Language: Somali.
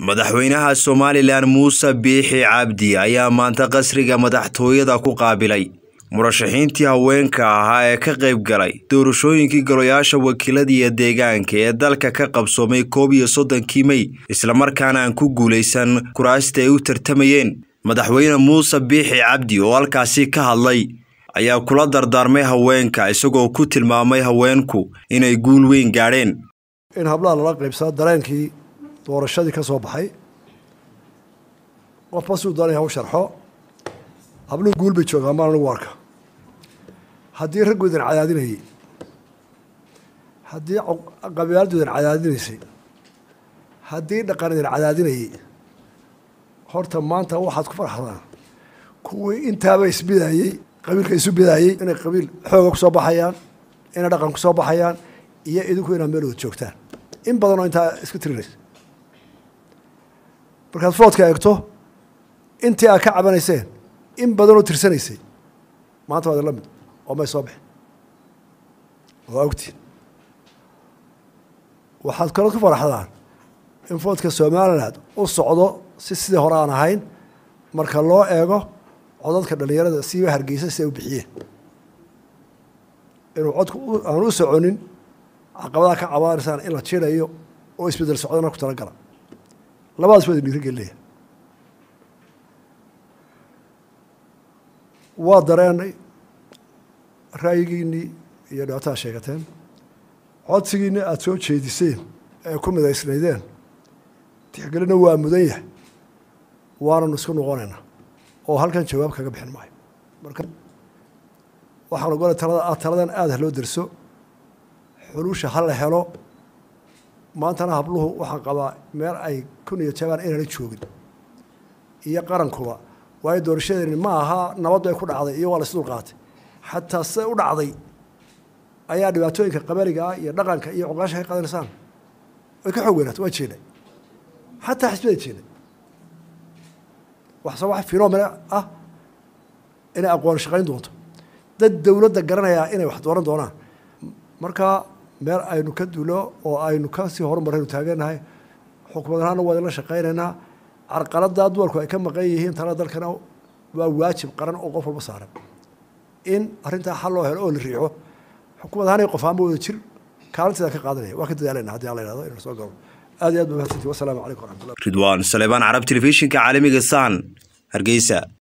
madaxweynaha somalilan muuse biixi cabdi ayaa maanta qasriga madaxtooyada ku qaabilay murashaxiintii haweenka ahaa ee ka qayb galay doorashooyinkii golayaasha wakiilada iyo deegaanka ee dalka ka qabsoomay koob iyo soddonkii mey islamarkaana aan ku guulaysan kuraasta ay u tartamayeen madaxweyne muuse biixi cabdi oo halkaasi ka hadlay ayaa kula dardaarmay haweenka isagoo ku tilmaamay haweenku inay guul weyn gaadheen in hablaha lala qaybsado dareenkii doorashadii ka soo baxay qofba siduu doonaya hau sharxo habluhu guul bay joogaan maan anigu arka haddii raggu idin cadaadinayey haddii qabyaaladu idin cadaadinaysay haddii dhaqan idin cadaadinayey horta maanta waxaad ku farxdaan kuwii intaaba isbidaayey qabiilka isu bidaayey inay qabiil xooga ku soo baxayaan inay dhaqan ku soo baxayaan iyo idinku inaad meel wada joogtaan in badan oo intaa isku tirinaysa markaad foodka eegto intii aad ka cabanayseen in badan oo tirsanaysay maanta waad la mid oo may soo bixin waa ogtiin waxaad kaloo ku faraxdaan in foodka somaliland u socdo si sidii hore aan ahayn marka loo eego codadka dhalinyarada siiba hargeysa si ay u bixiyeen inuu codku aan u soconin caqabadaha ka cabaanaysaan in la jirayo oo isbedel socdana ku talagala labadaas waa idin dhiirigelinaya waa dareenay ra'yigiinnii iyo dhibaatada sheegateen codsigiinni aada soo jeediseen ee ku midaysnaydeen tixgelina waa mudan yahay waananu isku noqonaynaa oo halkan jawaab kaga bixin maayo marka waxaan ogolay talada taladan aada ha loo derso xulusha ha la helo maantana habluhu waxaan qabaa meel ay kun iyo jabaan inana joogin iyo qarankuba waayo doorashadeeni ma aha nabaddu ay ku dhacday iyo waa la isdul qaatay xataa siday u dhacday ayaa dhibaatooyinka qabariga ah iyo dhaqanka iyo cuqaasha ka qadanaysaan way ka xoog weynaata waa jeeday xataa xisbada jeeday waxse wax finomena ah inay aqoon shaqayn doonto dad dowladda garanayaa inay wax dooran doonaan marka meel aynu ka dulo oo aynu kasii horumaraynu taagenahay xukumad ahaana waa idinla shaqaynaynaa carqaladaa dumarku ay ka maqan yihiin talada dalkana waa waajib qaran oo qof walba saaran in arrintaa xal loo helo oo la riixo xukumad ahaan qof ahaanba wada jir kaalinteeda ka qaadanaya waa ka dadaalayna haddii alla yihahdo inaan soo galo aad iyo aad ba mahadsantii wasalaamu calaykum waraxmatullah ridwaan saleebaan carab telefishinka caalamiga san hargeysa